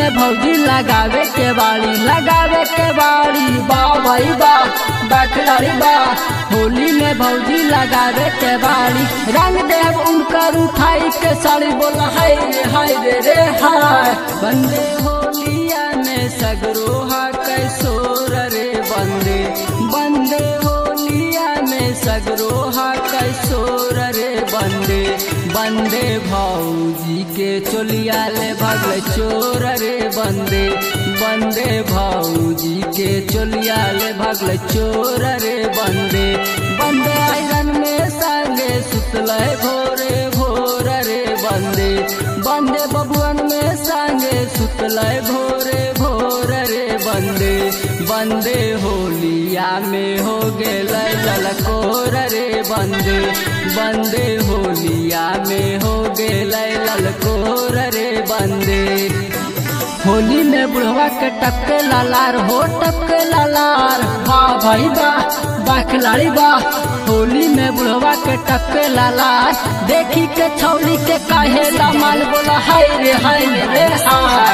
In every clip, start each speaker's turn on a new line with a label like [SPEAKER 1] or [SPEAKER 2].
[SPEAKER 1] में भौजी लगावे के बाड़ी लगावे के बाड़ी बा भाई बा बखलारी बा होली में भौजी लगावे के बाड़ी रंग देव उनकर उठाई के साड़ी बोला हाय रे हाय रे रे हाय बंदे होलिया में सगरो हा कैसोर रे बंदे बंदे होलिया में सगरो हा कैसोर रे बंदे बंदे भौजी के चोलिया ले भगल चोर रे बंदे बंदे भौजी के चोलिया ले भगल चोर रे बंदे बंदे आयरन में संगे सुतल भोरे भोर रे बंदे बंदे बबुअन में संगे सुतल भोरे भोर रे बंदे बंदे होलिया में हो गेल ललकोर रे बंदे बंदे होलिया में हो गेल ललकोर रे बंदे होली में बुढ़वा के टपके लालार हो टपके लालार वाह भाई बा बा खिलाड़ी बा होली में बुढ़वा के टपके लालार देखी के छौली के काहे माल बोला हाय रे हाय रे हाय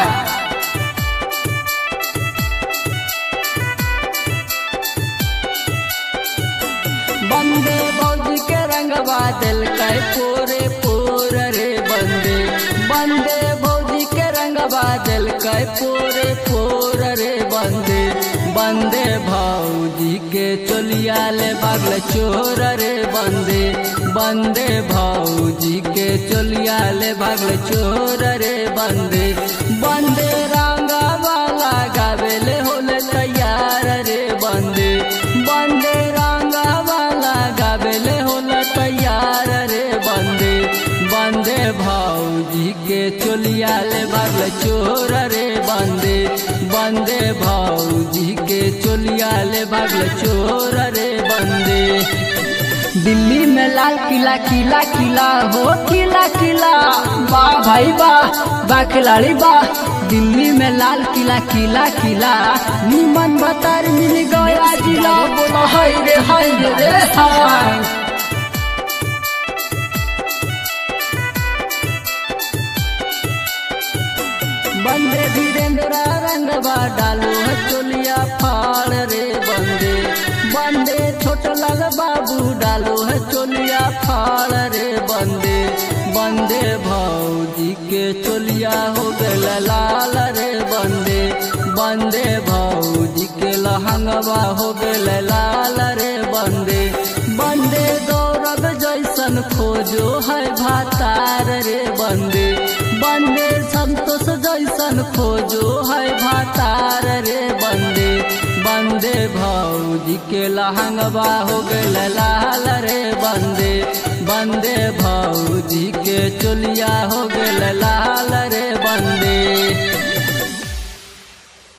[SPEAKER 1] बंदे बौजी के रंगवा दिल कै पोरे पोर रे बंदे बंदे बौजी के रंगवा दिल कै पोरे पोर रे बंदे बंदे भौजी के चोलिया ले बगल चोर रे बंदे बंदे भौजी के चोलिया ले बगल चोर रे बंदे बंदे रंगा वाला गावेले होले तैयार रे बंदे बंदे रंगा वाला गावेले होला तैयार रे बंदे बंदे भौजी के चोलिया ले बगल चोर रे बंदे बंदे भौजी के चोलिया ले बगल चोर रे बंदे दिल्ली में लाल किला किला किला हो किला किला बा भाई बा बा खिलाड़ी बा दिल्ली में लाल किला किला किला निमन बतार मिल गया जिला बोला हाय रे हाय रे रे हाय बंदे धीरेन्द्र रंगवा डालो है चोलिया फाड़ रे बंदे बंदे छोट लग बाबू डालो है चोलिया फाड़ रे बंदे बंदे भौजी के चोलिया हो गल लाल रे बंदे बंदे भौजी के लहंगवा हो गल लाल रे बंदे बंदे गौरव जैसन खोजो है भातार रे बंदे बंदे संतोष जैसन खोजो है भातार रे बंदे बंदे भौजी के लहंगवा हो गल लाल रे बंदे बंदे भौजी के चोलिया हो गल लाल रे बंदे